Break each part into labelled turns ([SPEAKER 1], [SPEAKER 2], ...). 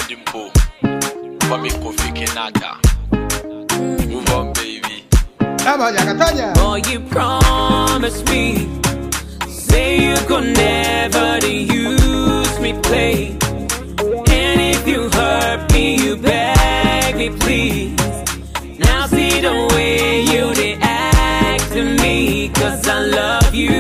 [SPEAKER 1] Dimpo. For me, Kofi Kenata. Move on, baby.
[SPEAKER 2] Tanya, Tanya.
[SPEAKER 3] Boy, you promised me. Say you could never to use me, play. And if you hurt me, you beg me, please. Now see the way you react to me, cause I love you.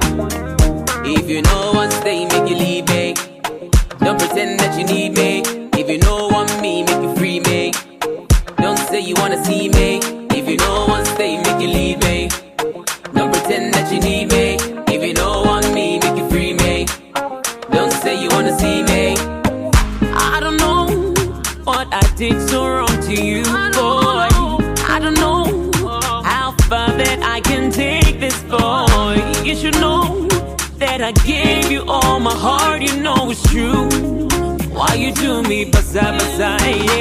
[SPEAKER 3] If you know one stay, make you leave me. Don't pretend that you need me. If you know want me, make you free me. Don't say you wanna see me. If you know one stay, make you leave me. Don't pretend that you need me. If you know want me, make you free me. Don't say you wanna see me. I don't know what I did so wrong to you, boy. I don't know how far that I can take this, boy. You should know that I gave you all my heart. You know it's true. Why you do me, basa basa,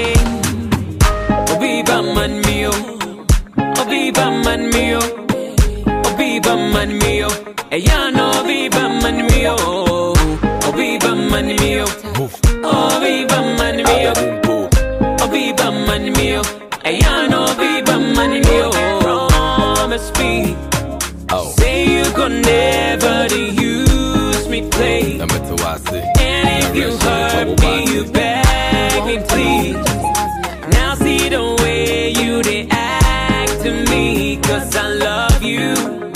[SPEAKER 3] yeah. Obiba man mio, Obiba man mio, Obiba man mio, Eyano Obiba man mio, Obiba man mio, Obiba man mio,
[SPEAKER 1] Dimpo.
[SPEAKER 3] Obiba man mio, Eyano Obiba man mio. Promise me,
[SPEAKER 1] Oh,
[SPEAKER 3] say you could never to use me, play.
[SPEAKER 1] number two, I see.
[SPEAKER 3] And if you hurt me, you beg me, please. Now see the way you react to me, cause I love you.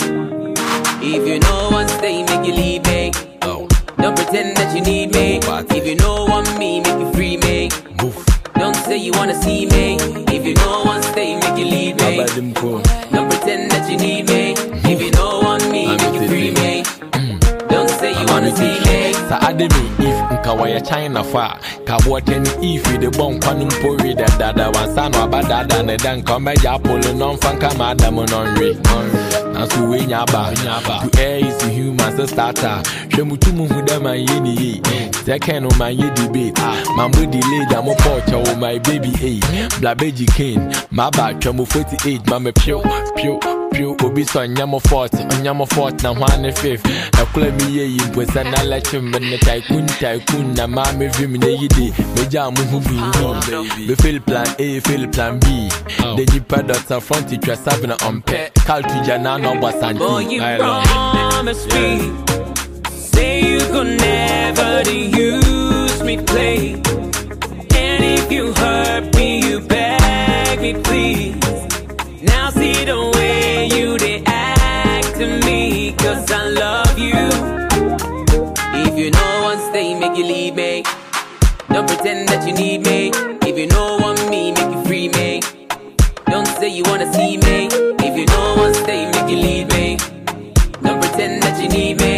[SPEAKER 3] If you know one stay, make you leave me.
[SPEAKER 1] Oh,
[SPEAKER 3] Don't pretend that you need me. If you know want me, make you free me.
[SPEAKER 1] move.
[SPEAKER 3] Don't say you wanna see me. If you know one stay, make you leave me.
[SPEAKER 1] Baba Dimpo.
[SPEAKER 3] Don't pretend that you need me. If you know want me, make you free me. Don't say you wanna see me.
[SPEAKER 4] sa ade me if nka wɔyɛ china fo a ka boɔtɛ ne if de bɔ nkwa no mpo we dɛdada wansa na waba dada ne dɛ nka ɔmɛgya apolo na ɔmfa nka ma adam no nwe nanso wei nya aba to air is to human sɛ starter hwɛ mu tu mu hu dɛ man yɛ ne yie second no man yɛ debate man bo delay da mo pɔɔkyɛ wo my baby ei blabeji kane maba twɛ mo 48 ma me pio pio pio obi sọ nyamo fort nyamo fort na hwan ne fifth ɛkora mi yɛ yi mpo sɛ na lɛkye me ne tycoon tycoon na maa me vim ne yi de megya mo ho bi bi me fail plan a fail plan b de nipa dɔta front twa sabe na ɔmpɛ kal to gya na na ɔbɔ
[SPEAKER 3] Boy,
[SPEAKER 4] santen
[SPEAKER 3] you
[SPEAKER 4] I love
[SPEAKER 3] promised me. Say you could never to use me, play. And if you hurt me, you beg me, please. Now see the way you react to me, cause I love you. If you know one stay, make you leave me. Don't pretend that you need me. If you know want me, make you free me. Don't say you wanna see me. If you know one stay, make you leave me. Don't pretend that you need me.